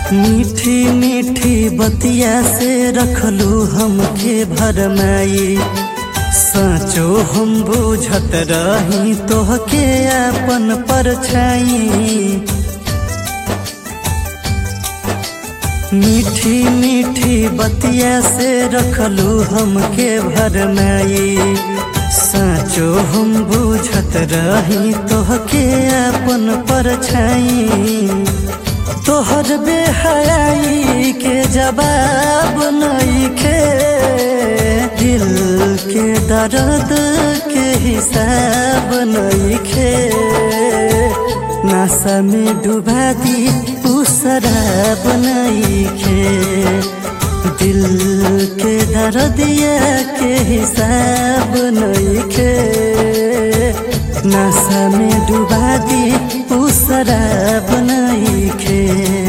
मीठी मीठी बतिया से रखलू हमके भरमाई साँचो हम बुझत रही तोहके अपन परछाई मीठी मीठी बतिया से रखलू हमके भरमाई साँचो हम बुझत रही तोहके अपन परछाई तोहर बेहयाई के जवाब नइखे दिल के दर्द के हिसाब नइखे नशा में डुबा दी उ शराब नइखे दिल के दर्दिया के हिसाब नइखे नशा में डुबा दी उ शराब नइखे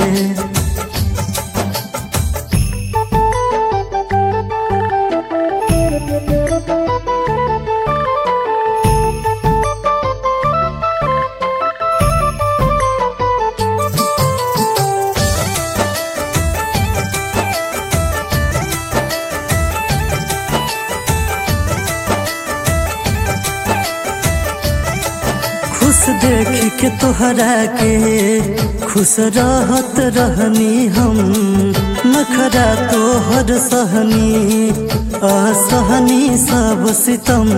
खुश देख के तोहरा के खुश रहत रहनी हम नखरा तोहर सहनी असहनी सब सितम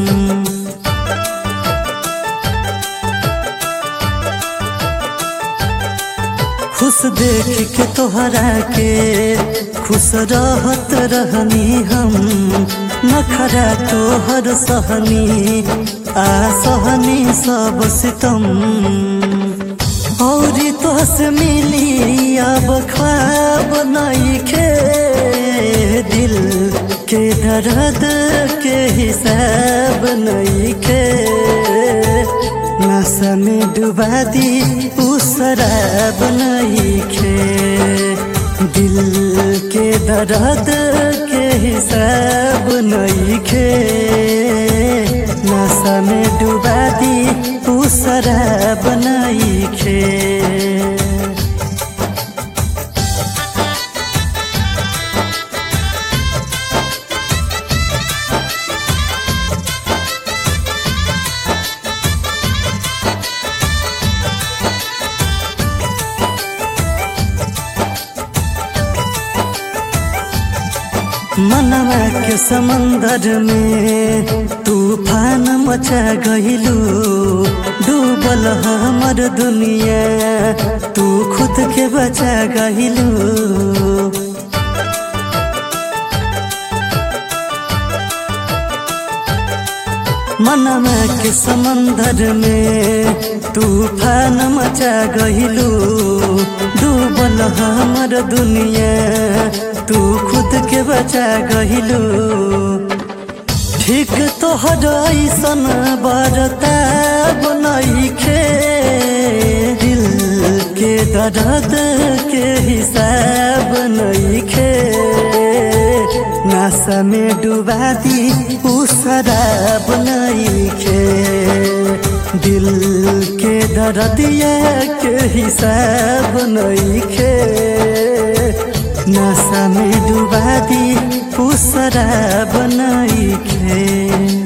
खुश देख के तोहरा के खुश रहत रहनी हम नखरा तोहर सहनी आ सहनी सब सितम औरी तोहस मिली अब ख्वाब नइखे दिल के दर्द के हिसाब नइखे नशा में डुबा दी उ शराब नइखे दिल के दर्द के हिसाब नइखे नशा में डुबा दी उ शराब नइखे मनवा के समंदर में तूफान मचा गइलू डूबल हमर दुनिया तू खुद के बचा गइलू मनवा के समंदर में तूफान मचा गइलू डूबल हमर दुनिया तू खुद के बचा गइलू ठीक तोहर ऐसन बरताब नइखे दिल के दर्द के हिसाब नइखे नशा में डुबा दी उ शराब नइखे दिल के दर्दिया के हिसाब नइखे नशा में डुबा दी उ शराब नइखे